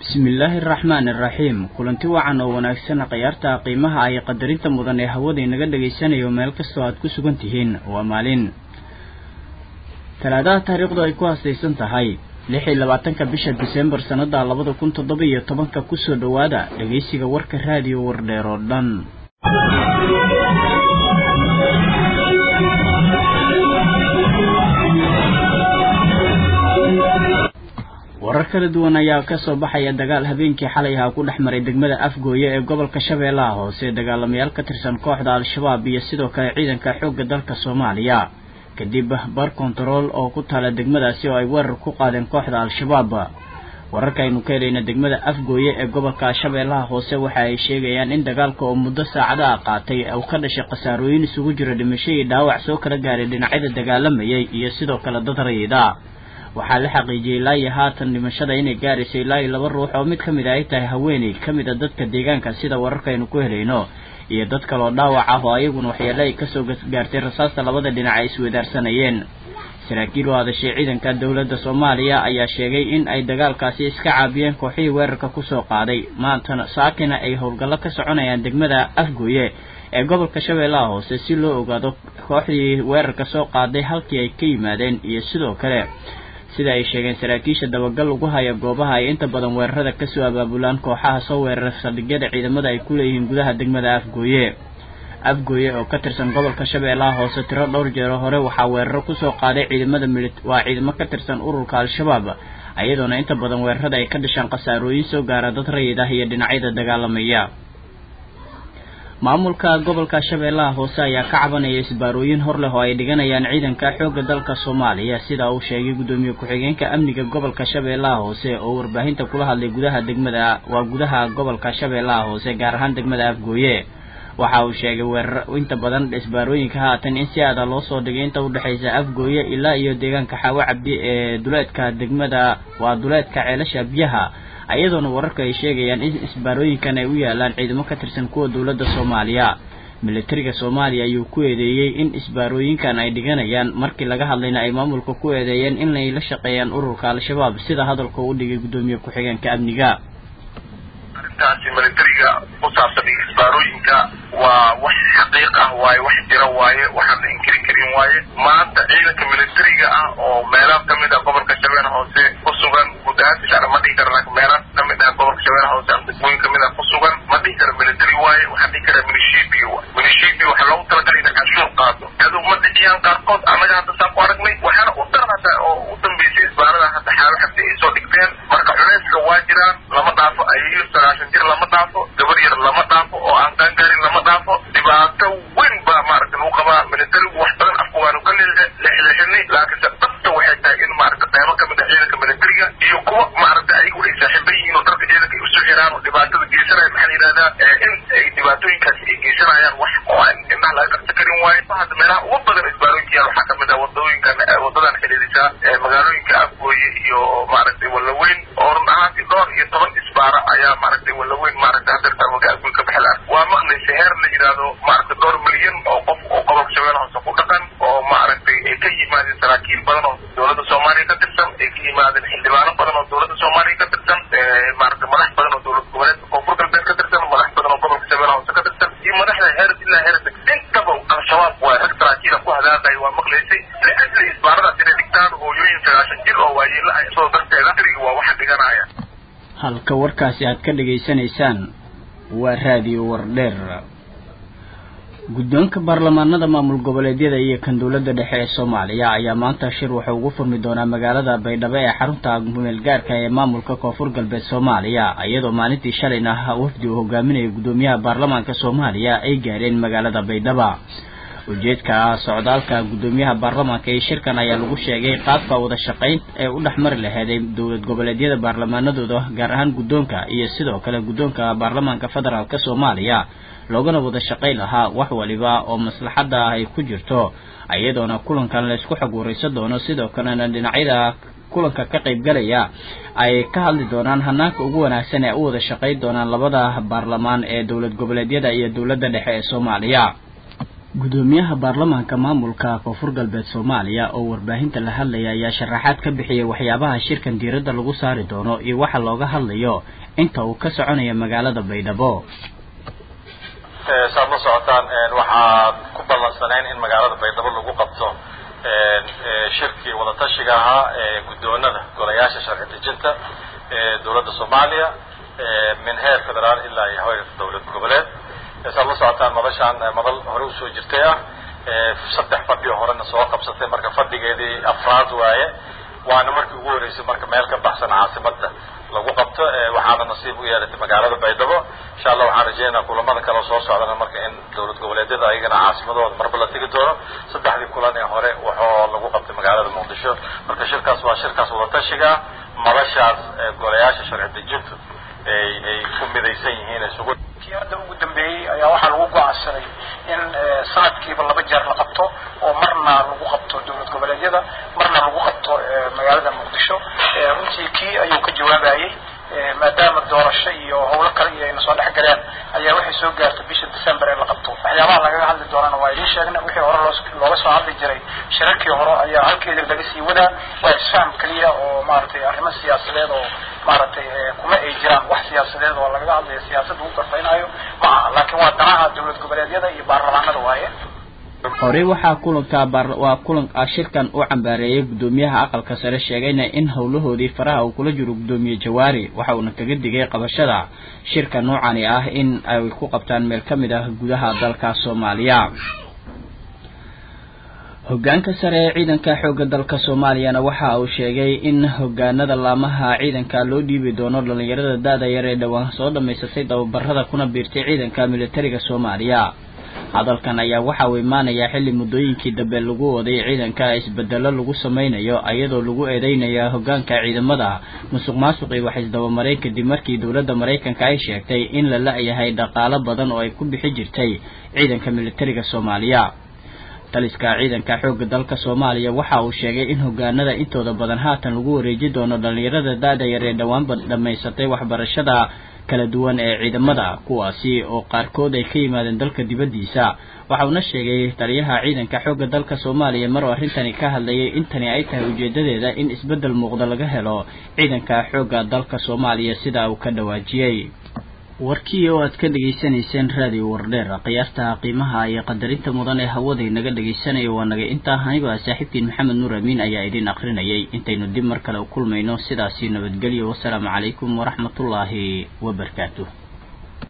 bismillaahi araxmaani araxiim kulanti wacan oo wanaagsan khiyaarta qiimaha ay qadarinta mudan ee hawada inaga dhegaysanayo meel kastoo aad ku sugan tihiin waa maalin talaadaha taariikhdu ay ku haastaysan tahay lix iyo labaatanka bisha disembar sannada labada kun toddoba iyo tobanka kusoo dhowaada dhegaysiga warka raadiyo wardheer oo dhan warar kala duwan ayaa kasoo baxaya dagaal habeenkii xalay ahaa ku dhex maray degmada afgooye ee gobolka shabeellaha hoose dagaalamayaal ka tirsan kooxda al-shabaab iyo sidoo kale ciidanka xoogga dalka soomaaliya kadib bar kontarool oo ku taala degmadaasi oo ay weerar ku qaadeen kooxda al-shabaab wararkaaynu ka helayna degmada afgooye ee gobolka shabeellaha hoose waxa ay sheegayaan in dagaalka oo muddo saacada ah qaatay uu ka dhashay khasaarooyin isugu jira dhimasho iyo dhaawac soo kala gaaray dhinacyada dagaalamayay iyo sidoo kale dad rayida waxaa la xaqiijiyey ilaa iyo haatan dhimashada inay gaarayso ilaa iyo laba ruux oo mid ka mid a ay tahay haweeney ka mid a dadka deegaanka sida wararkaynu ku helayno iyo dad kaloo dhaawac ah oo ayaguna waxyeele ay kasoo gaartay rasaasta labada dhinac ay iswadaarsanayeen saraakiil oo hadashay ciidanka dowladda soomaaliya ayaa sheegay in ay dagaalkaasi iska caabiyeen kooxihii weerarka kusoo qaaday maantana saakina ay howlgallo ka soconayaan degmada afgooye ee gobolka shabeellaha hoose si loo ogaado kooxdii weerarka soo qaaday halkii ay ka yimaadeen iyo sidoo kale sida ay sheegeen saraakiisha dabagal ugu haya goobaha ay inta badan weerarada kasoo abaabulaan kooxaha soo weerara saldhigyada ciidamada ay ku leeyihiin gudaha degmada afgooye afgooye oo ka tirsan gobolka shabeellaha hoose tiro dhowr jeero hore waxaa weeraro kusoo qaaday ciidamada mili waa ciidamo ka tirsan ururka al-shabaab iyadoona inta badan weerarada ay ka dhashaan khasaarooyin soo gaara dad rayid ah iyo dhinacyada dagaalamaya maamulka gobolka shabeellaha hoose ayaa ka cabanaya isbaarooyin hor leh oo ay dhiganayaan ciidanka xoogga dalka soomaaliya sida uu sheegay guddoomiye ku-xigeenka amniga gobolka shabeellaha hoose oo warbaahinta kula hadlay gudaha degmada waa gudaha gobolka shabeellaha hoose gaar ahaan degmada afgooye waxa uu sheegay weerar inta badan isbaarooyinka haatan in si aada loo soo dhigay inta udhexaysa afgooye ilaa iyo deegaanka xaawo cabdi ee duleedka degmada waa duleedka ceelasha biyaha ayadoona wararka ay sheegayaan in isbaarooyinkan ay u yaalaan ciidamo ka tirsan kuwa dowladda soomaaliya militariga soomaaliya ayuu ku eedeeyey in isbaarooyinkan ay dhiganayaan markii laga hadlayna ay maamulka ku eedeeyeen inay la shaqeeyaan ururka al-shabaab sida hadalka u dhigay guddoomiye ku-xigeenka amniga arrintaasi militariga ku saabsan isbaarooyinka waa wax xaqiiq ah waaye wax jira waaye waxaan la inkiri karin waaye maanta ciidanka militariga ah oo meelo kamid ah gobolka shabeelle hoose ku sugan guud ahaan ma dhihi kara laakiin meelo kamid ah gobolka shabeelle hoose ama degmooyin kamid ah ku sugan ma dhihi kara military waaye waxaan dhihi karaa milishibi milishibi waxaa loogu talagalay inay canshuur qaado adu ma dhiciyaan qaarkood annaga hadda saan ku aragnay waxaana u daran hadda oo u dambeysay isbaarada hadda xaalo xabdi ay soo dhigteen marka culeyska waa jiraan lama dhaafo ayayo sagaashan jir lama dhaafo gabar yar lama dhaafo oo aan qaangaarin lama dhaafo dhibaato weyn baa maaragta lagu qabaa militarigu wax badan afka waanu ka leexleexinay laakiinse dhabta waxay tahay in maaragta qaybo kamid ah ciidanka militariga iyo kuwa maaragta ayagu ay saaxiiban yihiin oo dalka ciidanka ay usu xiraan oo dhibaatada geysanaya maxaa la yidhahdaa in ay dhibaatooyinkaasi ay geysanayaan wax oo aan indhaha laga qabsan karin waayo hadda meelaha ugu badan isbaarooyinka yaal waxaa kamid ah wadooyinkan wadadan xidhiidhisa magaalooyinka afgooye iyo maaragtay wallaweyn oo run ahaantii dhowr iyo toban isbaara ayaa maaragtay wallaweyn maaragtay hadeertaan waga afgooy ka bixi laha waa maqlaysa heer la yidhaahdo maaragtay dhowr milyan oo qof oo gobolka shabeelle hoose ku dhaqan oo maaragtay ay ka yimaadeen saraakiil badan oo dowladda soomaaliya ka tirsan ay ka yimaadeen xildhibaano badan oo dowladda soomaaliya ka tirsan maaragtay madax badan oo dowlad goboleedka koonfur galbeed ka tirsan madax badan oo gobolka shabeelle hoose ka tirsan iyo madaxda heer ilaa heer intaba al-shabaab waa rag saraakiila ku hadaaqaya waa maqlaysay liajli isbaaradaas inay dhigtaan hooyooyin sagaashan jir oo waayeela ah soo darteeda dariga waa waxa dhiganaya halka warkaasi aad ka dhegaysanaysaan waa raadiyo wardheer guddoonka baarlamaanada maamul goboleedyada iyo kan dowladda dhexe ee soomaaliya ayaa maanta shir wuxuu ugu furmi doonaa magaalada baydhabo ee xarunta meelgaarka ee maamulka koonfur galbeed soomaaliya iyadoo maalintii shalayna wafdi uu hogaaminayo guddoomiyaha baarlamaanka soomaaliya ay gaareen magaalada baydhaba ujeedka socdaalka guddoomiyaha baarlamaanka iyo shirkan ayaa lagu sheegay qaabka wada shaqayn ee u dhexmari laheeday dowlad goboleedyada baarlamaanadooda gaar ahaan guddoonka iyo sidoo kale guddoonka baarlamaanka federaalk soomaaliya loogana wada shaqayn lahaa wax waliba oo maslaxadda ah ay ku jirto iyadoona kulankan laysku xog waraysan doono sidoo kalena dhinacyada kulanka ka qaybgalaya ay ka hadli doonaan hanaanka ugu wanaagsan ee u wada shaqayn doonaan labada baarlamaan ee dowlad goboleedyada iyo dowladda dhexe ee soomaaliya gudoomiyaha baarlamaanka maamulka koonfur galbeed soomaaliya oo warbaahinta la hadlaya ayaa sharaxaad ka bixiyay waxyaabaha shirkan diiradda lagu saari doono iyo waxa looga hadlayo inta uu ka soconaya magaalada baydhabo saad la socotaan waxaad ku ballansanayn in magaalada baydhabo lagu qabto shirkii wadatashiga ahaa ee guddoonada golayaasha sharci dejinta ee dowladda soomaaliya min heer federaal ilaa iyo heer dowlad goboleed saad la socotaan madashaan madal hore usoo jirtay ah saddex fadhi oo horena soo qabsatay marka fadhigeedii afraad waaye waana markii ugu horeysay marka meel ka baxsan caasimada lagu qabto waxaana nasiib u yeelatay magaalada baydhabo insha allah waxaan rajeynaa kulamada kale soo socdana marka in dowlad goboleedyada ayagana caasimadooda marba la tegi doono saddexdii kulan ee hore waxoo lagu qabtay magaalada muqdisho marka shirkaas waa shirkaas wadatashiga madashaas golayaasha sharci dejintu ay ay ku midaysan yihiin isugu kii hadda ugu dambeeyey ayaa waxaa lagu go-aansaday in sanadkiiba laba jeer la qabto oo marna lagu qabto dowlad goboleedyada marna lagu qabto magaalada muqdisho runtii kii ayuu ka jawaabayey maadaama doorasho iyo howlo kale iyo ayna soo dhex galeen ayaa waxay soo gaartay bisha december ee la qabto waxyaabaha lagaga hadli doonana waa idiin sheegna wixii hore loo looga soo hadli jiray shirarkii hore ayaa halkeeda laga sii wadaa waa isfaham keliya oo maaragtay arrimo siyaasadeed oo maaragtay kuma ay jiraan wax siyaasadeed oo lagaga hadlayo siyaasad lagu garfaynayo ma aha laakiin waa danaha dowlad goboleedyada iyo baarlamaanada waaye horey waxaa kulanka waa kulan shirkan u cambaareeyay guddoomiyaha aqalka sare sheegayna in howlahoodii faraha uu kula jiro guddoomiye jawaari waxa uuna kaga digay qabashada shirka noocani ah in ay ku qabtaan meel ka mid ah gudaha dalka soomaaliya hogaanka sare ee ciidanka xoogga dalka soomaaliyana waxa uu sheegay in hogaanada laamaha ciidanka loo dhiibi doono dhalinyarada da-da yar ee dhowaan soo dhammaysatay tababarada kuna biirtay ciidanka militariga soomaaliya hadalkan ayaa waxa uu imaanayaa xilli muddooyinkii dambe lagu waday ciidanka isbedelo lagu sameynayo iyadoo lagu eedeynaya hogaanka ciidamada musuq maasuq iyo waxisdabamareyn kadib markii dowladda maraykanka ay sheegtay in la la-yahay dhaqaalo badan oo ay ku bixi jirtay ciidanka militariga soomaaliya taliska ciidanka xoogga dalka soomaaliya waxa uu sheegay in hogaanada intooda badan haatan lagu wareeji doono dhalinyarada da-da yar ee dhowaanba dhammaysatay waxbarashada kala duwan ee ciidamada kuwaasi oo qaarkood ay ka yimaadeen dalka dibaddiisa waxa uuna sheegay taliyaha ciidanka xoogga dalka soomaaliya mar oo arrintani ka hadlayay intani ay tahay ujeedadeeda in isbeddel muuqda laga helo ciidanka xoogga dalka soomaaliya sida uu ka dhawaajiyey warkii oo aad ka dhegaysanayseen raadiyo wardheer qiyaasta qiimaha iyo qadarinta mudan ee hawada inaga dhegaysanaya waa naga intaa anigo ah saaxiibkiin maxamed nuur amiin ayaa idin akrinayay intaynu dib mar kale u kulmayno sidaasi nabadgelyo wasalaamu calaykum waraxmatullaahi wabarakaatuh